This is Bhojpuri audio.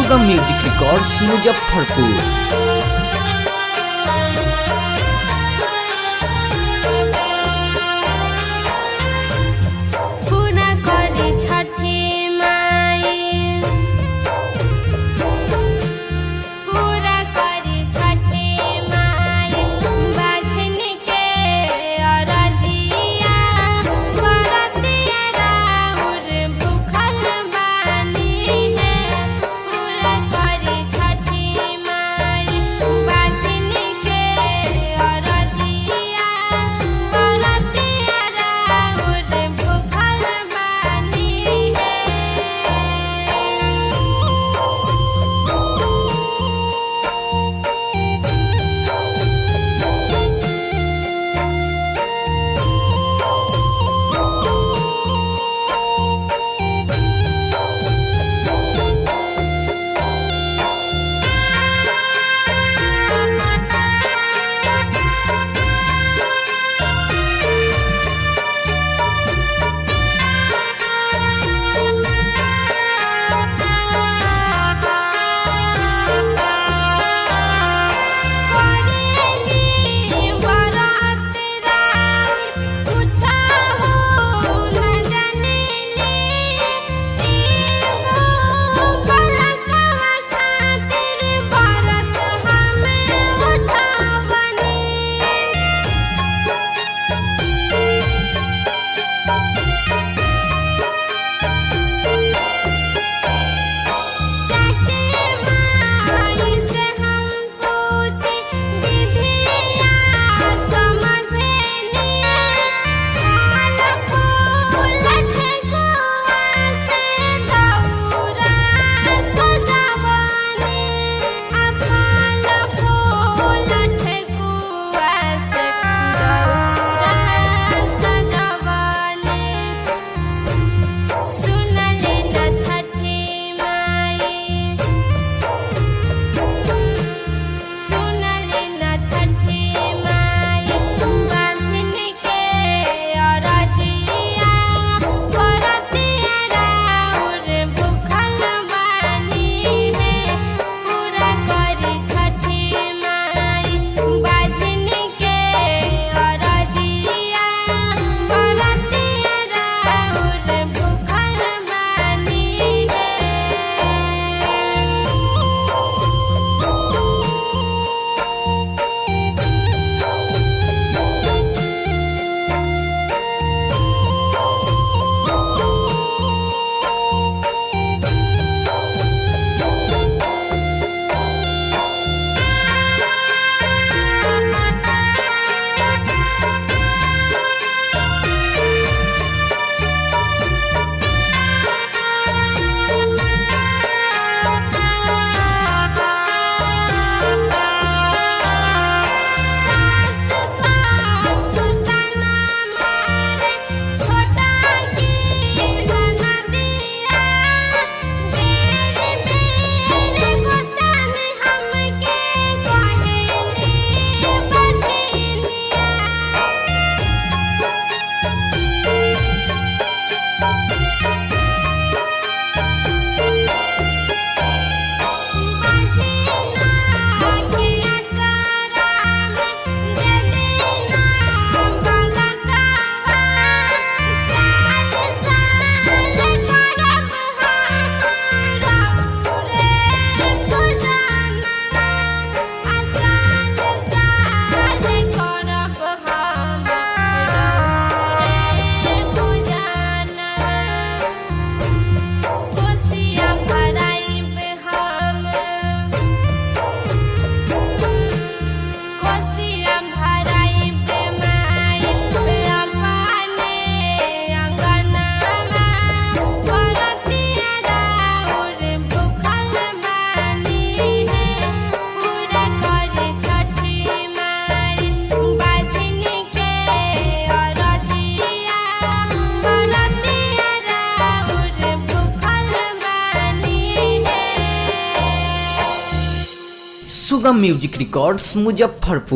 सुगम म्यूजिक रिकॉर्ड्स मुजफ्फरपुर पूरा करी छठी माई पूरा करी छठी माई बाझन के अरजिया बरतिया राउर भूखल बानी है पूरा करी छठी माई बाझन के अरजिया बरतिया राउर भूखल बानी है करेली बरात राउर पूछा हो न जानेली एगो पलकवा खातिर बरत हमें उठावनी चाचे माई से हम पूछी विधिया समझेनी फल फूल ठेकुआ से दौरा सजावनी आ फल फूल ठेकुआ से दौरा सजावनी सुनले न छठी माई सुनले न छठी माई बांधन के अरजिया बरतिया राउर भूखल बानी है पूरा करी छठी माई बांधन के अरजिया बरतिया राउर भूखल बानी है सास ससुर तना मारे छोटा की ननदिया मेरे मेरे गोतन हमके कहेली बझिलिया बझिना किया चारा में जदीना बलकावा साल साल करब हम रौरे पूजना आसान साल करब हम रौरे पूजना कोसिया भराइब हम कोसिया भराइब माइब अपने अंगनामा भरतिया राउर भूखल बानी है पूरा करी छठी माई बाझन के अरजिया भरतिया राउर भूखल बानी है सुगम म्यूजिक रिकॉर्ड्स मुजफ्फरपुर